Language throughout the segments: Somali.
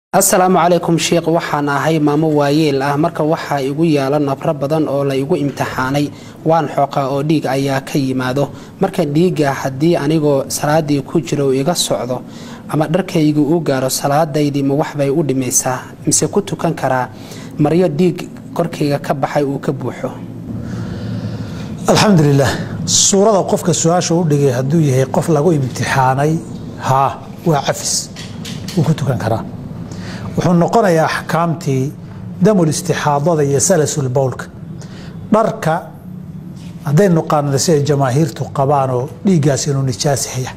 asalaamu calaykum sheikh waxaan ahay maamo waayeel ah marka waxaa igu yaala nabro badan oo la igu imtixaanay waan xooqaa oo dhiig ayaa ka yimaado marka dhiigga haddii anigoo salaadii ku jira uu iga socdo ama dharkaygu uu gaaro salaadaydii ma waxbay u dhimaysaa mise ku tukan karaa maryo dhiig korkayga ka baxay uu ka buuxo alxamdulilah suurada qofka su-aasha u dhigay hadduu yahay qof lagu imtixaanay haa waa cafis wuu ku tukan karaa wuxuu noqonayaa axkaamtii damul istixaadada iyo salasul bowlka dharka hadday nuqaanada siday jamaahiirtu qabaan oo dhiiggaas inuu nijaasihaya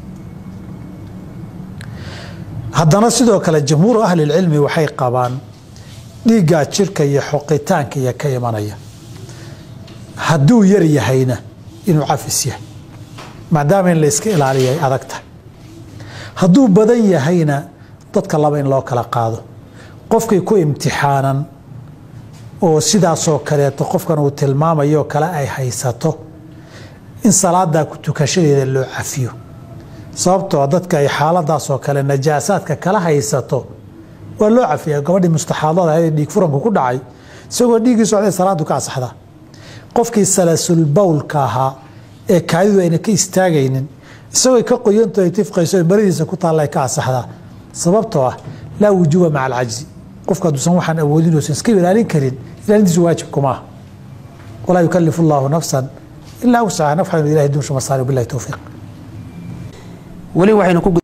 haddana sidoo kale jamhuuru ahlilcilmi waxay qabaan dhiiggaa jirka iyo xoqitaanka iyo ka imanaya hadduu yar yahayna inuu cafis yahay maadaama in la yska ilaaliya ay adag tahay hadduu badan yahayna dadka laba in loo kala qaado qofkii ku imtixaanan oo sidaasoo kaleeto qofkan uu tilmaamayoo kale ay haysato in salaadaa ku tukashadeeda loo cafiyo sababtoo dadka ay xaaladaasoo kale najaasaadka kala haysato waa loo cafiya gabadhii mustaxaadada ahayd dhiig furanku ku dhacay isagoo dhiiggii socday salaadu ka asaxdaa qofkii salasul bowlka ahaa ee kaadidu ayna ka istaagaynin isagoo ka qoyanto ay tifqayso maradiisa ku taalla ay ka asaxdaa sababtoo ah laa wujuuba maca alcajzi qofka hadduusan waxaan awoodin oosan iska ilaalin karin ilaalintiisu waajibku maaha walaa yukalifu allaahu nafsan ilaa wuscaha nafxanu ilahay dunshu masaari billahi towfiiq weli waxaynu ku